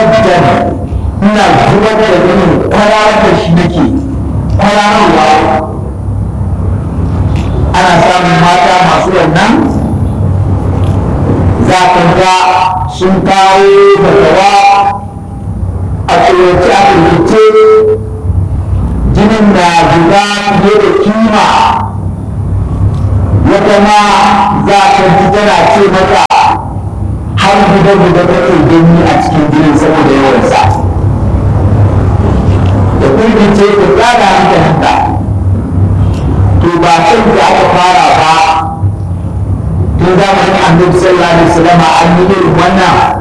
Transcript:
jaddan ina zubar da jinin kwararar da shi nake kwararwa ana samun mata masu wannan za ka ga sun kawo fatawa a tsorace a firgice jinin na zuba fiye da kima wata ma za ka ji tana ce mata har guda guda take gani a cikin jinin saboda yawansa da firgice da tsada hankalinta to ba can da aka fara ba tun zamanin annabi sallallahu alaihi wasallam an yi irin wannan